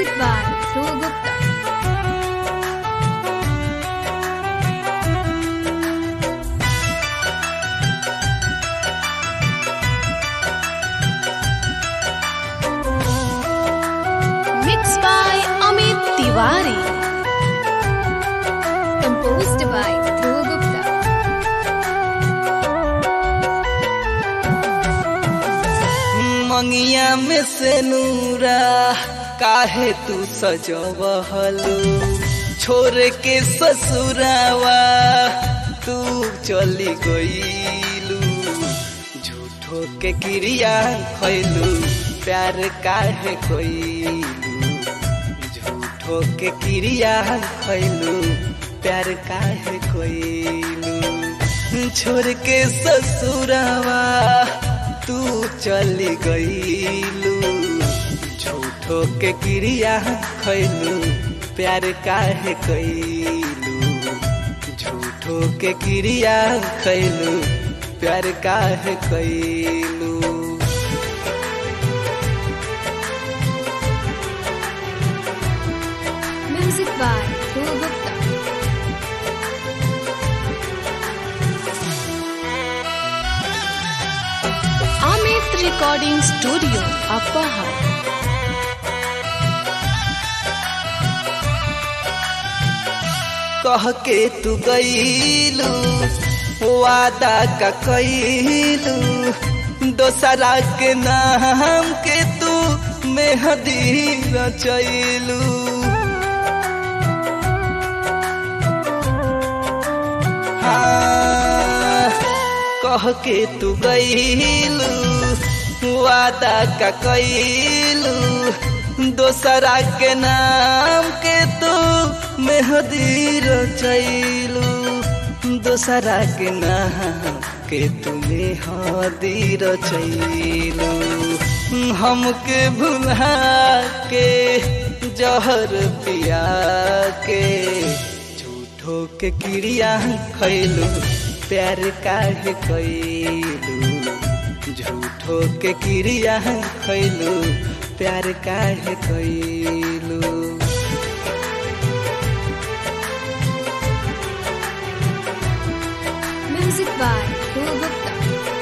Music by Dhruv Gupta. Mixed by Amit Tiwari. Composed by Dhruv Gupta. मंगिया में से नूरा काहे तू सजवहलू छोड़ के ससुरावा तू चली गईलू झूठो के क्रिया खैलू प्यार काहे कोईलू झूठो के क्रिया खैलू प्यार काहे कोईलू छोड़ के ससुरावा तू चली गईलू झूठो के क्रिया खैलू प्यार काहे कैलू झूठो के क्रिया खैलू प्यार काहे कैलू Music by Dhruv Gupta. Amit Recording Studio, Appahar. कह के तू गईलू वादा का कैलू दोसरा के नाम के तू मेहदी रचैलू हाँ, कह के तू गईलू वादा का कैलू दोसरा के नाम के तू मेहदी रचैलू दोसरा के नाम के तू मेहदी रचैलू हमके भुला के जहर पिया के झूठो के क्रिया खैलू प्यार काहे कैलू झूठो के क्रिया खैलू प्यार काहे कैलू Music by Dhruv Gupta.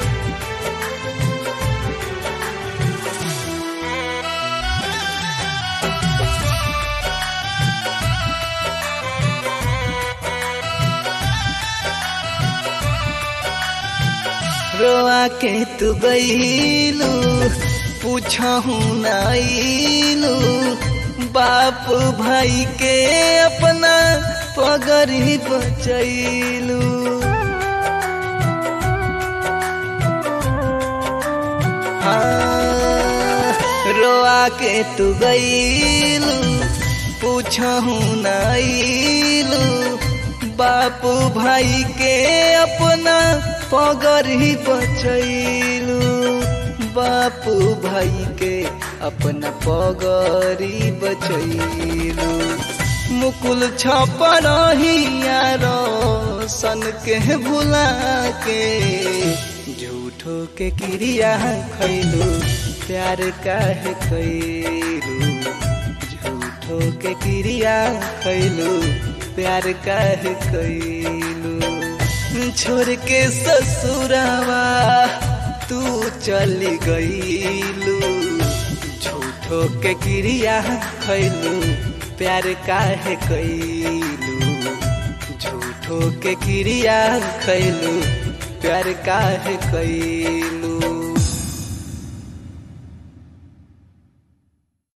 रोआ के तू गईलू पूछहू नाइलू बाप भाई के अपना पगरी बचैलू हाँ, रोआ के तू गईलू पूछहू नाइलू बापू भाई के अपना पगरी बचैलू बापू भाई के अपना पगरी बचैलू मुकुल छपर यारो सन के भुला के झूठो के क्रिया खैलू प्यार काहे कैलू झूठो के क्रिया खैलू प्यार काहे कैलू छोड़ के ससुरावा तू चली गईलू झूठो के क्रिया खैलू प्यार काहे कैलू झूठो के क्रिया खैलू प्यार काहे कैलू